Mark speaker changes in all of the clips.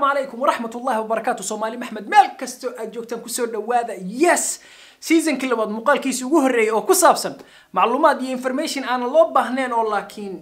Speaker 1: calaykum waraxmat ullahi wabarakaatu soomaali maxmed meel kastoo aad joogtaan kusoo dhawaada yes seasonkii labaad muuqaalkiisi ugu horreeyay oo ku saabsan macluumaad iyo information aanan loo baahnayn oo laakiin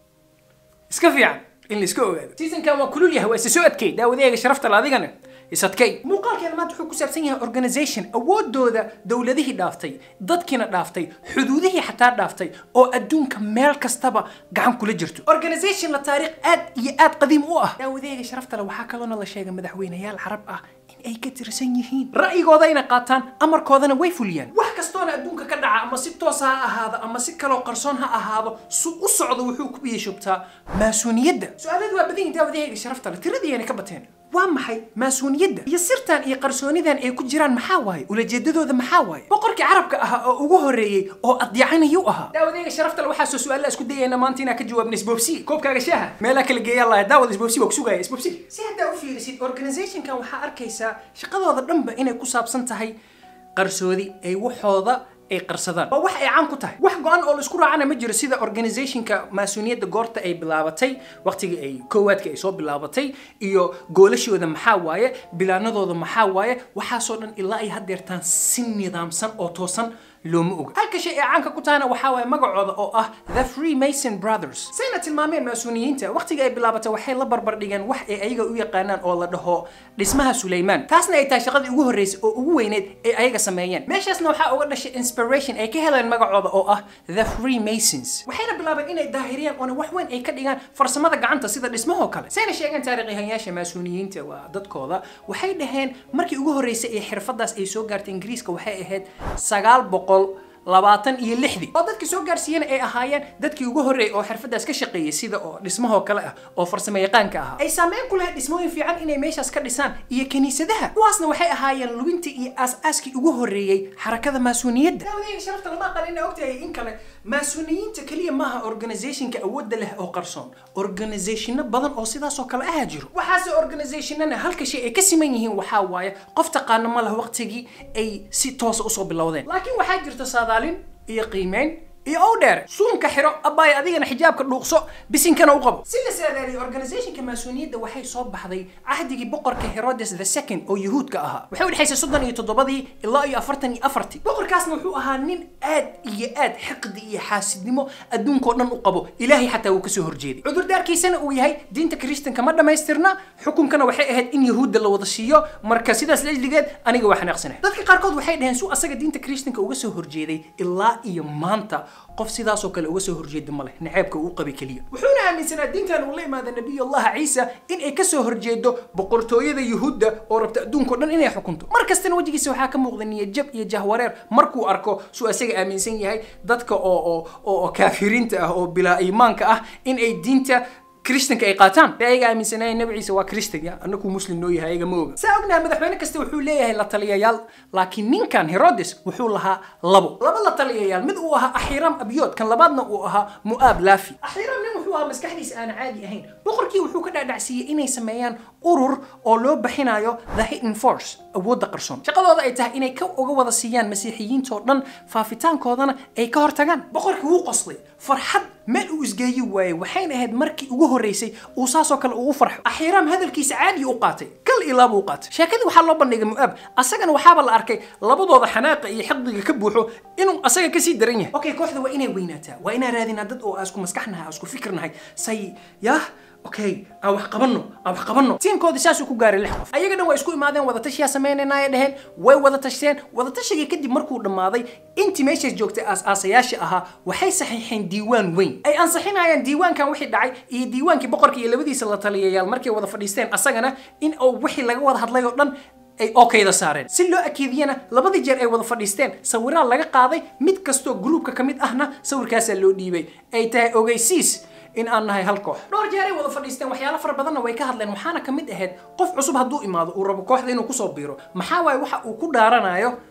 Speaker 1: iska fiican in la iska ogaado seasonkan waa kulul yahay waa isa soo adkay daawadeega sharafta la adigana isadkay muuqaalkeena maanta wuxuu ku saabsan yahay organization awoodooda dowladihii dhaaftay dadkiina dhaaftay xuduudihii xataa dhaaftay oo adduunka meel kastaba gacan kula jirto organization la taariikh aad iyo aad qadiim u ah daawadeega sharafta le waxaa kaloona la sheegay madaxweynayaal carab ah in ay ka tirsan yihiin ra'yigoodayna qaataan amarkoodana way fuliyaan wax kastoona adduunka ka dhaca ama si toosa ha ahaado ama si kaloo qarsoon ha ahaado su u socdo wuxuu ku biyashubtaa maasuuniyadda su-aaladu waa badan yihin daawadeega sharafta le tiradiyana ka bateen waa maxay maasuuniyadda iyo sirtan iyo qarsoonidan ay ku jiraan maxaa waaye ulajeedadooda maxaa waaye boqorkii carabka ahaa oo ugu horreeyey oo adyacanayuu ahaa daawadeega sharafta le waxaasoo su-aalla isku dayayna maanta inaa ka jawaabna isboobsi koobkaaga shaaha meelaa kala geeyaa lahay daawad isboobsi waa kusugaya isboobsi si haddaa u fiirisid organizationkan waxaa arkaysaa shaqadooda dhanba inay ku saabsan tahay qarsoodi ay waxooda ay qarsadaan waa wax ay caan ku tahay wax go-an oo la isku raacana ma jiro sida organizationka maasuuniyadda goorta ay bilaabatay waqtigii ay koowaadka ay soo bilaabatay iyo goolashooda maxaa waaye bilaanadooda maxaa waaye waxaasoo dhan ilaa ay haddeertaan si nidaamsan oo toosan looma oga halka shay ay caanka ku tahana waxaa waaye magacooda oo ah the freemason brothers sayna tilmaameen maasuuniyiinta waqtiga ay bilaabatay waxay la barbar dhigeen wax ay ayaga u yaqaanaan oo la dhaho dhismaha sulaymaan taasna ay tahay shaqadii ugu horreysay oo ugu weyneyd ay ayaga sameeyeen meeshaasna waxaa uga dhashay inspiration ay ka heleen magacooda oo ah the freemasons waxayna bilaabeen inay daahiriyaan oona wax weyn ay ka dhigaan farsamada gacanta sida dhismahoo kale sayna sheegeen taariikyahanyaasha maasuuniyiinta waa dadkooda waxay dhaheen markii ugu horreysay ee xirfadaas ay soo gaartay ingiriiska waxay ahayd sagaal boqol labaatan iyo lixdii oo dadkii soo gaarsiiyana ay ahaayeen dadkii ugu horreeyay oo xirfadaas ka shaqeeyay sida oo dhismahoo kale ah oo farsamo yaqaanka ahaa ay saameyn ku lahayd dhismooyin fiican inay meeshaas ka dhisaan iyo kiniisadaha kuwaasna waxay ahaayeen lubintii iyo aas-aaskii ugu horreeyey xarakada maasuuniyadda daawadeega sharafta lama aqal ina ogtahay in kale maasuuniyiinta keliya maaha organizationka awoodda leh oo qarsoon organizationno badan oo sidaas oo kale ahaa jiro waxaase organizationana halka shay ay ka siman yihiin waxaa waaye qof taqaano ma lah waqtigii ay si toosa usoo bilowdeen laakiin waxaa jirta saadaalin iyo qiimeyn iyo ow dheer suunka xiro abbaay adigana xijaabka dhuuqso bisinkana u qabo si la saadaaliyo organizationka maasuuniyadda waxay soo baxday cahdigii boqorka herodes the second oo yuhuudka ahaa waxay u dhexaysay soddon iyo toddobadii ilaa iyo afartan iyo afartii boqorkaasna wuxuu ahaa nin aad iyo aad xiqdi iyo xaasidnimo adduunkao dhan u qabo ilaahay xataa wuu kasoo horjeeday cudurdaarkiisana uu yahay diinta kristanka ma dhammaystirna xukunkana waxay ahayd in yahuudda la wada siiyo marka sidaas laijligeed aniga waa xanaaqsanahay dadka qaarkood waxay dhaheen su asaga diinta kristanka uga soo horjeeday ilaa iyo maanta qof sidaasoo kale uga soo horjeeda ma leh naceebka uu qabay keliya wuxuuna aaminsanaa diintan uu la imaada nabiyullahi ciisa in ay kasoo horjeedo boqortooyada yuhuudda oo rabta adduunkao dhan inay xukunto mar kastana wejigiisa waxaa ka muuqda niyajab iyo jahwareer markuu arko suu asaga aaminsan yahay dadka oo oo oo kaafiriinta ah oo bilaa iimaanka ah in ay diinta kristanka ay qaataan ee ayaga aaminsanaya nabi ciise waa kristan ya annaku muslim noo yahay ayaga ma oga saa ognaha madaxweyne kasta wuxuu leeyahay la taliyayaal laakiin ninkan herodes wuxuu lahaa labo laba la taliyayaal mid uu ahaa axiram abyood kan labaadna uu ahaa mu'aab laafi axiram nin wuxuu ahaa maskaxdiisa aan caadi ahayn boqorkii wuxuu ka dhaadhacsiiyey inay sameeyaan urur oo loo bixinayo the hidden force awoodda qarsoon shaqadooda ay tahay inay ka uga wada siiyaan masiixiyiintoo dhan faafitaankoodana ay ka hortagaan boqorkii wuu qoslay farxad meel uu isgeeyi waayey waxayna ahayd markii ugu horreysay uu saasoo kale ugu farxo axiiraam hadalkiisa caadi u qaatay kal ilaa buu qaatay sheekadii waxaa loo bandhigay mu'aab asagana waxaaba la arkay labadooda xanaaqa iyo xiqdiga ka buuxo inuu asaga kasii daran yahay okay kooxda waa inay weynaataa waa inaan raadinaa dad oo isku maskaxnahay isku fikirnahay say yah okay aan wax qabanno aan wax qabanno tiimkoodii saasuu ku gaaray lix qof ayaga dhan waa isku imaadeen wadatashiyaa sameynaynaaya dheheen way wada tashteen wadatashigai kadib markuu dhammaaday intii meeshaas joogtay aas-aasayaasha ahaa waxay saxiixeen diiwaan weyn ay ansixinayaan diiwaankan wixii dhacay iyo diiwaankii boqorka iyo labadiisa la taliyayaal markay wada fadhiisteen asagana in uu wixii laga wada hadlay oo dhan ay okayda saareen si loo akeediyana labadii jeer ay wada fadhiisteen sawiraa laga qaaday mid kastoo gruubka ka mid ahna sawirkaasaa loo dhiibay ay tahay ogeysiis in aan nahay hal koox dhowr jeer ay wada fadhiisteen waxyaalo fara badanna way ka hadleen waxaana ka mid ahayd qof cusub hadduu imaado uu rabo kooxda inuu kusoo biiro maxaa waaye waxa uu ku dhaaranayo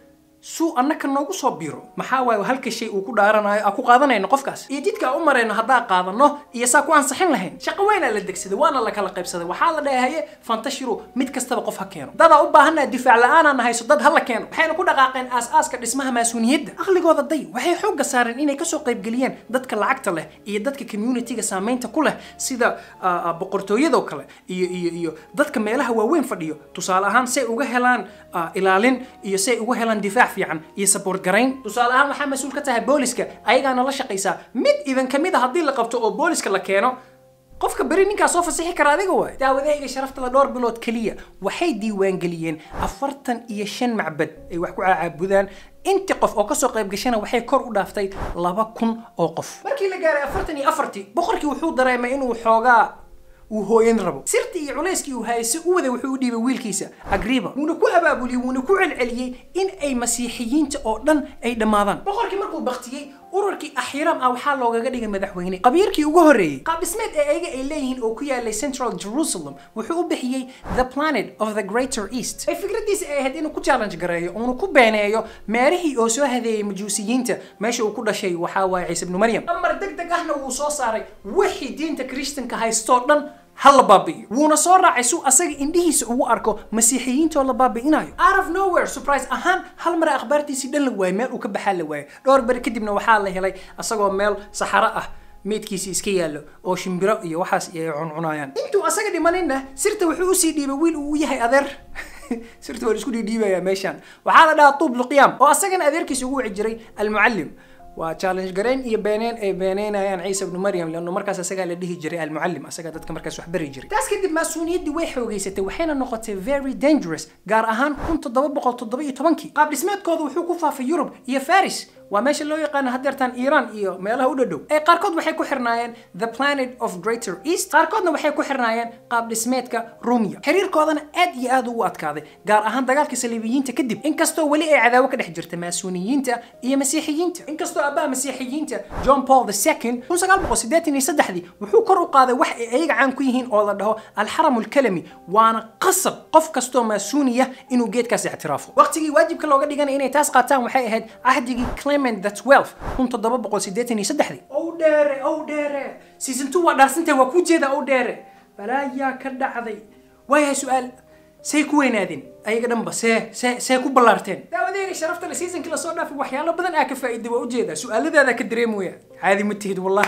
Speaker 1: suu annaka noogu soo biro maxaa waaye halka shay uu ku dhaaranayo aa ku qaadanayno qofkaas iyo jidka aan u marayno haddaa qaadano iyo saa ku ansixin lahayn shaqo weynaa la degsaday waana la kala qaybsaday waxaa la dhahay haye fantashiru mid kastaba qof ha keeno dadaa u baahanaa difaac la-aanaan hayso dad ha la keeno waxayna ku dhaqaaqeen aas-aaska dhismaha maasuuniyadda aqligooda day waxay xoogga saareen inay kasoo qaybgeliyeen dadka lacagta leh iyo dadka communitiga saamaynta ku leh sida boqortooyadoo kale iyo iyo iyo dadka meelaha waaweyn fadhiyo tusaale ahaan say uga helaan ilaalin iyo say uga helaan difaac fiican iyo support garayn tusaale ahaan waxaa mas-uul ka tahay booliska ayagaana la shaqaysaa mid idan kamid a haddii la qabto oo booliska la keeno qofka beri ninkaa soo fasixi kara adiga waay daawadahayga sharaftada dhowr bilood keliya waxay diiwaangeliyeen afartan iyo shan macbad ay wax ku caabudaan inti qof oo kasoo qayb gashana waxay kor u dhaaftay laba kun oo qof markii la gaaray afartan iyo afartii boqorkii wuxuu dareemay inuu xoogaa uu hooyan rabo sirtii iyo culayskii uu hayay si u waday wuxuu u dhiibay wiilkiisa agriba wuuna ku abaabuliyey wuuna ku celceliyey in ay masiixiyiinta oo dhan ay dhammaadaan boqorkii markuu baktiyey ururkii axiram ah waxaa loogaga dhigay madaxweyne qabiirkii ugu horreeyey qaab dhismeed ee ayaga ay leeyihiin oo ku yaalay central jerusalem wuxuu u bixiyey the planet of the greater east ay fikradiisa ay ahayd inuu ku challenge gareeyo uuna ku beeneeyo meerihii oo soo hadeeyey majuusiyiinta meesha uu ku dhashay waxaa waaye ciise ibnu maryam amar deg deg ahna wuu soo saaray wixii diinta kristanka haystoo dhan ha la baabi'iyo wuuna soo raacay suu asaga indhihiisa ugu arko masiixiyiintoo la baabi'inayo out of nowhere surprise ahaan hal mara akhbaartiisii dhan la waayey meel uu ka baxaa la waayey dhowr beri kadibna waxaa la helay asagoo meel saxaro ah meydkiisi iska yaallo oo shimbiro iyo waxaas ay cuncunayaan intuu asaga dhimaninna sirta wuxuu usii dhiibay wiil uu yahay adeer sirta waa isku dhiidhiibayaa meeshaan waxaa la dhahaa tuub luqyaam oo asagana adeerkiisa ugu wici jiray almucallim waa challenge garayn iyo beeneen ay beeneynayaan ciise ibnu maryam leanno markaas asagaa la dhihi jiray almucallim asagaa dadka markaas wax bari jiray taas kadib maasuuniyaddii way xoogeysatay waxayna noqotay very dangerous gaar ahaan kun toddoba boqol toddoba iyo tobankii qaab dhismeedkooda wuxuu ku faafay yurub iyo faris waa meesha loo yaqaano hadeertaan iiraan iyo meelaha u dhadhow ee qaarkood waxay ku xirnaayeen the planet of greater east qaarkoodna waxay ku xirnaayeen qaab dhismeedka rumia xiriirkoodana aad iyo aad ugu adkaaday gaar ahaan dagaalka saliibiyiinta kadib inkastoo weli ay cadaawo ka dhex jirta maasuuniyiinta iyo masiixiyiinta inkastoo aabbaha masiixiyiinta john paul II kun sagaal boqol siddeetan iyo saddexdii wuxuu kor u qaaday wax ay ayaga caan ku yihiin oo la dhaho alxaram alkalami waana qasab qof kastoo maasuuniya inuu geedkaas ictiraafo waqtigii waajibka looga dhiganay inay taas qaataan waxay ahayd cahdigii clement the 12 kun toddoba boqol siddeetan iyo saddexdii ow dheere ow dheere season two waa dhaarsantahay waa kuu jeeda ow dheere balaayaa ka dhacday waayahay su-aal say ku weynaadeen ayaga dhanba see see see ku ballaarteen daawadeega sharafta le seasonkii lasoo dhaafay waxyaalo badan aa ka faa'iiday waa ujeedaa su-aaladaada ka dareemooya caadi ma tihid wallah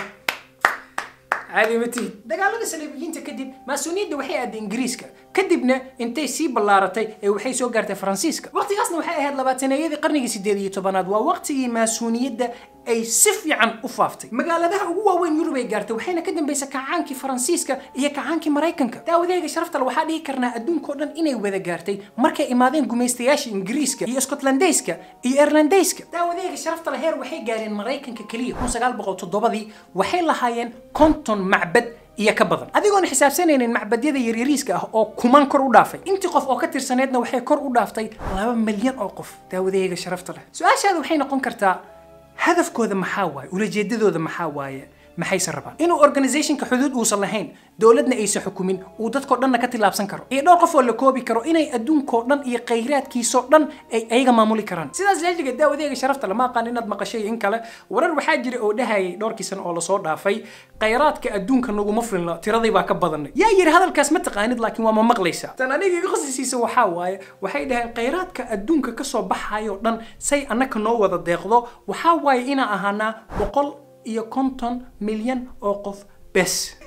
Speaker 1: caadi ma tihid dagaalada saliibiyiinta kadib maasuuniyadda waxay aaday ingiriiska kadibna intay sii ballaaratay ee waxay soo gaartay faransiiska waqtigaasna waxay ahayd labaataneeyadii qarnigii sideed iyo tobanaad waa waqtigii maasuuniyadda ay si fiican u faaftay magaaladaha ugu waaweyn yurub ay gaartay waxayna ka dambaysay kacaankii faransiiska iyo kacaankii maraykanka daawadeega sharafta waxaa dhihi karnaa adduunkao dhan inay wada gaartay markay imaadeen gumaystayaasha ingiriiska iyo skotlandeyska iyo irlandeyska daawadeega sharafta heer waxay gaareen maraykanka keliya kun sagaal boqol toddobadii waxay lahaayeen konton macbad iyo ka badan adigoon xisaabsanaynin macbadyada yaryariiska ah oo kuman kor u dhaafay intii qof oo ka tirsaneedna waxay kor u dhaaftay laba milyan oo qof daawadeega sharafta leh su-aashaada waxay noqon kartaa hadafkooda maxaa waaye ulajeedadooda maxaa waaye maxayse rabaan inuu organizationka xuduud uusan lahayn dowladna aysan xukumin uu dadkoo dhanna ka tillaabsan karo iyo dhowr qof oo la koobi karo inay adduunkoo dhan iyo khayraadkiisoo dhan ay ayaga maamuli karaan sidaas leeliga daawadeega sharafta lama aqaan inaad maqashay in kale warar waxaa jira oo dhahayay dhowrkii sano oo lasoo dhaafay khayraadka adduunka naguma filna tiradii baa ka badanay yaa yidhi hadalkaas ma taqaanid laakiin waa ma maqlaysaa tan aniga iga qasisiisa waxaa waaye waxay dhaheen khayraadka adduunka kasoo baxayo dhan say annaka noo wada deeqdo waxaa waaye inaan ahaanaa boqol iyo konton milyan oo qof bes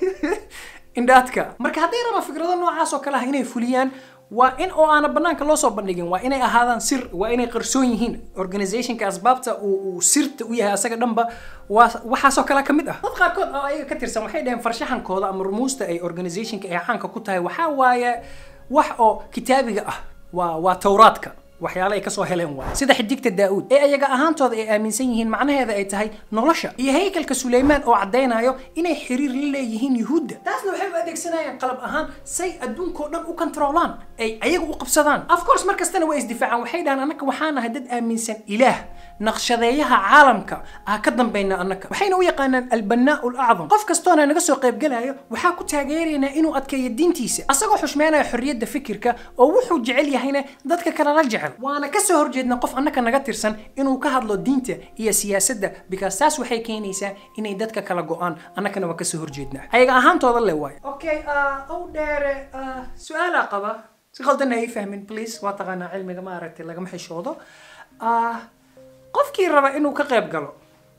Speaker 1: indhaadka marka hadday rabaan fikrado noocaas oo kale ah inay fuliyaan waa in oo aana banaanka loo soo bandhigin waa inay ahaadaan sir waa inay qarsoon yihiin organizationka asbaabta uu uu sirta u yahay asaga dhanba waa waxaasoo kale ka mid ah dad qaarkood oo ayaga ka tirsan waxay dhaheen farshaxankooda ama rumuusta ay organizationka ay caanka ku tahay waxaa waaye wax oo kitaabiga ah waa waa towraadka waxyaale ay kasoo heleen waay sida xidigta daa'uud ee ayaga ahaantooda ay aaminsan yihiin macnaheeda ay tahay nolosha iyo haykalka suleymaan oo caddaynayo inay xiriir la leeyihiin yuhuudda taasna waxay u adeegsanayaan qalab ahaan say adduunkao dhan u kontroolaan ay ayaga u qabsadaan of course mar kastana waa isdifaacaan waxay dhahaan annaka waxaan nahay dad aaminsan ilaah naqshadeeyaha caalamka ah ka dambayna annaka waxayna u yaqaanaan albanaa lacdam qof kastoona naga soo qaybgalayo waxaa ku taageeraynaa inuu adkeeyo diintiisa asagoo xushmeynaya xorriyadda fikirka oo wuxuu jecel yahayna dadka kale la jecel jecel waana kasoo horjeedna qof annaka naga tirsan inuu ka hadlo diinta iyo siyaasadda because taas waxay keenaysaa inay dadka kala go-aan annakana waa kasoo horjeednaa ayaga ahaantooda le waayo okay ow dheere su-aalaa qaba si qaldan ay fahmin please waa taqaanaa cilmiga ma aragtay lagama xishoodo qofkii raba inuu ka qayb galo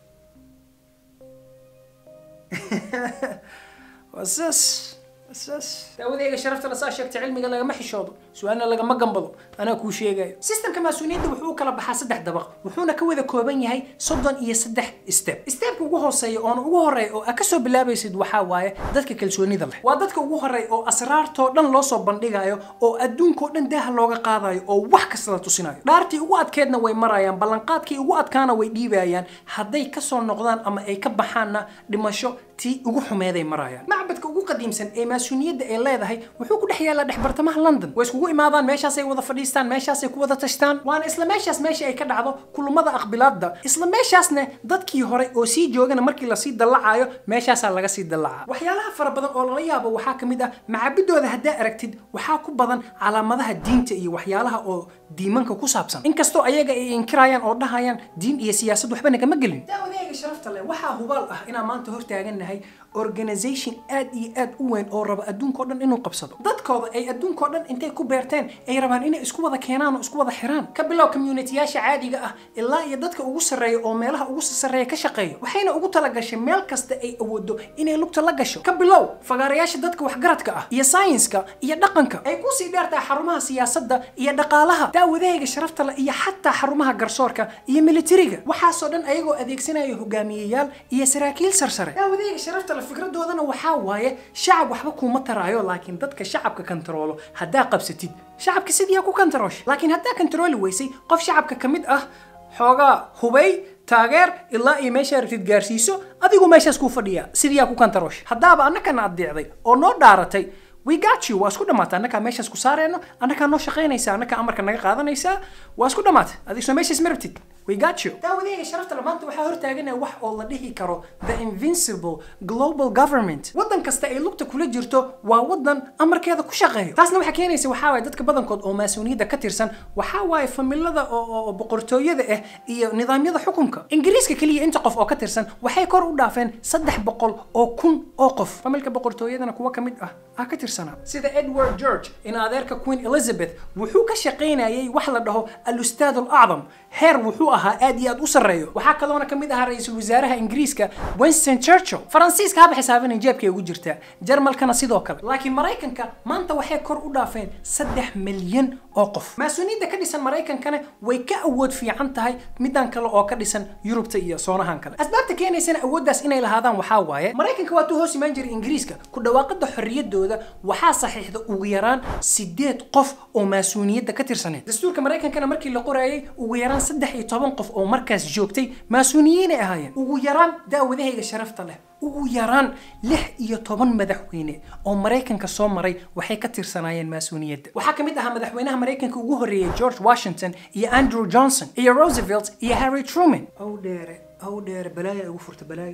Speaker 1: wasas wasas daawadeyga sharafta la saa sheegtay cilmiga lagama xishoodo su-aalna lagama gambado anaa kuu sheegayo sistemka maasuuliyadda wuxuu u kala baxaa saddex dabaq wuxuuna ka wada kooban yahay soddon iyo saddex step stepka ugu hooseeya oona ugu horeeya oo aa kasoo bilaabaysid waxaa waaye dadka kalsoonida leh waa dadka ugu horeeya oo asraartoo dhan loo soo bandhigayo oo adduunkao dhan daaha looga qaadayo oo wax kasta la tusinayo dhaartii ugu adkeedna way marayaan ballanqaadkii ugu adkaana way dhiibayaan hadday kasoo noqdaan ama ay ka baxaanna dhimasho tii ugu xumeeday marayaan macbadka ugu qadiimsan ee maasuuniyadda ay leedahay wuxuu ku dhex yaallaa dhex bartamaha london way iskugu imaadaan meeshaasay wada fadhiistaan meeshaasay ku wada tashtaan waana isla meeshaas meesha ay ka dhacdo kulmada aqbilaadda isla meeshaasna dadkii hore oo sii joogana markii lasii dallacayo meeshaasaa laga sii dallacaa waxyaalaha fara badan oo lala yaabo waxaa ka mid ah macabidooda haddaa aragtid waxaa ku badan calaamadaha diinta iyo waxyaalaha oo diimanka ku saabsan inkastoo ayaga ay inkirayaan oo dhahayaan diin iyo siyaasad waxba nagama gelin daawadeega sharafta leh waxaa hubaal ah inaan maanta hortaagannahay organization aad iyo aad u weyn oo raba adduunkao dhan inuu qabsado dadkooda ay adduunkao dhan intay ku beerteen ay rabaan inay isku wada keenaan oo isku wada xiraan ka bilow communityyaasha caadiga ah ilaa iyo dadka ugu sarreeya oo meelaha ugu sarreeya ka shaqeeya waxayna ugu talagashay meel kasta ay awoodo inay lugta la gasho ka bilow fagaarayaasha dadka waxgaradka ah iyo sayenska iyo dhaqanka ay kusii dheertahay xarumaha siyaasadda iyo dhaqaalaha daawadahayga sharafta leh iyo xataa xarumaha garsoorka iyo militariga waxaasoo dhan ayagoo adeegsanaya hogaamiyeyaal iyo saraakiil sarsare daawadahayga sharafta leh fikradoodana waxaa waaye shacab waxba kuuma taraayo laakiin dadka shacabka kantaroolo haddaa qabsatid shacabka sidiiyaa ku kantaroosha laakiin haddaa kantarooli weysay qof shacabka ka mid ah xoogaa hubay taageer ilaa iyo meesha aragtid gaarsiiso adigu meeshaas kuu fadhiya sidiiyaa ku kantaroosha haddaaba annakana addeecday oo noo dhaaratay we got you waa isku dhamaatay annakaa meeshaas ku saareyno annakaa noo shaqaynaysa annakaa amarka naga qaadanaysaa waa isku dhamaatay adig soo meeshaas ma rabtid we got you daawadeyga sharafta le maanta waxaa hortaaganaya wax oo la dhihi karo the invincible global government waddan kasta ay lugta kula jirto waa waddan amarkeeda ku shaqeeyo taasna waxaa keenaysa waxaa waaye dadka badankood oo maasuuniyadda ka tirsan waxaa waaye familada oo boqortooyada ah iyo nidaamyada xukunka ingiriiska keliya inta qof oo ka tirsan waxay kor u dhaafeen saddex boqol oo kun oo qof familka boqortooyadana kuwa ka mid ah ah ka tirsanaa sida edward george in adeerka queen elizabeth wuxuu ka shaqaynayay wax la dhaho al-ustaad al-acdam heer wuxuu ahaa aad iyo aad u sarreeyo waxaa kaloona ka mid ahaa ra-iisul wasaaraha ingiriiska winston churchill faransiiska haba xisaabina jeebkay ugu jirtaa jarmalkana sidoo kale laakiin maraykanka maanta waxay kor u dhaafeen saddex milyan oo qof maasuuniyadda ka dhisan maraykankana way ka awood fiican tahay midan kale oo ka dhisan yurubta iyo soonahan kale asbaabta keenaysana awooddaas inay lahaadaan waxaa waaye maraykanka waatuu hoos imaan jiray ingiriiska ku dhawaaqada xorriyadooda waxaa saxiixda ugu yaraan sideed qof oo maasuuniyadda ka tirsaneed dastuurka maraykankana markii la qoraayay ugu yaraan saddex iyo toban qof oo markaas joogtay maasuuniyiinay ahaayeen ugu yaraan daawadahayga sharafta leh ugu yaraan lix iyo toban madaxweyne oo maraykanka soo maray waxay ka tirsanaayeen maasuuniyadda waxaa ka mid ahaa madaxweynaha maraykanka ugu horreeyay george washington iyo andrew johnson iyo roosevelt iyo harry truman ow dheere ow dheere balaaya ugu furta balaaya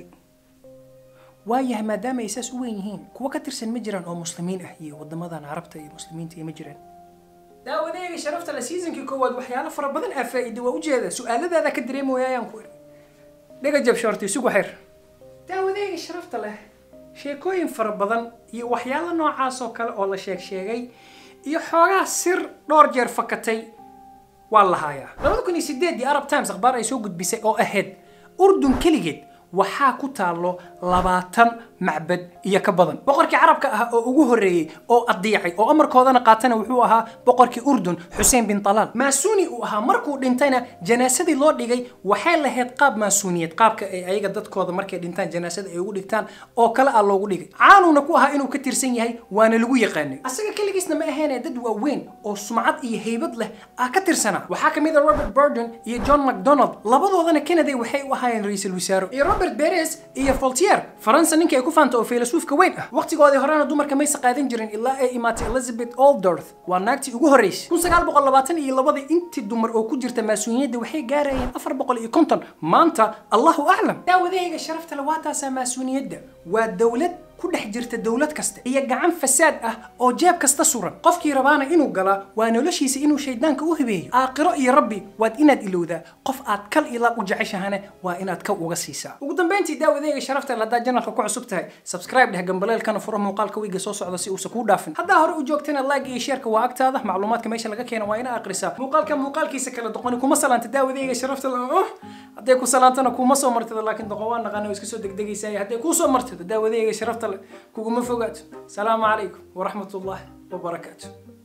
Speaker 1: waayahay maadaama ay saas u weyn yihiin kuwa ka tirsan ma jiraan oo muslimiin ah iyo wadamadan carabta iyo muslimiinta iyo ma jiraan daawadeega sharafta le seasonkii koowaad waxyaalo fara badan aa faa'iida waa ujeeda su-aaladaada ka dareemoyaayaan ku iri dhiga jab shorti isugu xir daawadeega sharafta leh sheekooyin fara badan iyo waxyaalo noocaas oo kale oo la sheeg sheegay iyo xoogaa sir dhowr jeer fakatay waa lahaayaa labada kun iyo sideedii arab times akhbaar ay soo gudbisay oo ahayd urdun keligeed waxaa ku taallo labaatan macbad iyo ka badan boqorkii carabka ah oo ugu horreeyey oo addiicay oo amarkoodana qaatana wuxuu ahaa boqorkii urdun xuseen bin talaal maasuuni uu ahaa markuu dhintayna janaasadii loo dhigay waxay lahayd qaab maasuuniyad qaabka ay ayaga dadkooda markay dhintaan janaasada ay ugu dhigtaan oo kale ah loogu dhigay caanuuna ku ahaa inuu ka tirsan yahay waana lagu yaqaanay asaga keligiisna ma ahaynee dad waaweyn oo sumcad iyo haybad leh ah ka tirsanaa waxaa ka mid a robert burden iyo john macdonald labadoodana kennedy waxay u ahaayeen ra-iisul wasaaro iyo robert beres iyo voltier faransa ninkii ay ku faanta oo filasuufka weyn ah waqtigoodii horena dumarka maysa qaadan jirin ilaa ay imaatay elizabeth oldorth waa naagtii ugu horreysay kun sagaal boqol labaatan iyo labadii intii dumar oo ku jirta maasuuniyadda waxay gaarayeen afar boqol iyo konton maanta allahu aclam daawadahayga sharafta le waa taasaa maasuuniyadda waa dowlad ku dhex jirta dowlad kasta iyo gacan fasaad ah oo jeeb kasta suran qofkii rabaana inuu galaa waa noloshiisa inuu shaydaanka u hibeeyo aakhiro iyo rabbi waad inaad ilowdaa qof aad kal ilaab u jeceshahane waa inaad ka uga siisaa ugu dambeyntii daawadeega sharafta leh haddaad janalka ku cusub tahay subscribe dheh gambaleelkana furo muuqaalka wiiga soo socda si uusan kuu dhaafin haddaa hore u joogtana like iyo sheerka waa agtaada macluumaadka meesha laga keena waa ina akhrisaa muuqaalka muuqaalkiisa kala doqoni kuma salaanta daawadeega sharafta leh oh hadday ku salaantana kuma soo martida laakiin doqon waa naqaana oo iska soo degdegaysaa hadday kuu soo martido daawadeega sharafta leh kuguma fogaato salaamu calaykum waraxmat ullaahi wabarakaatu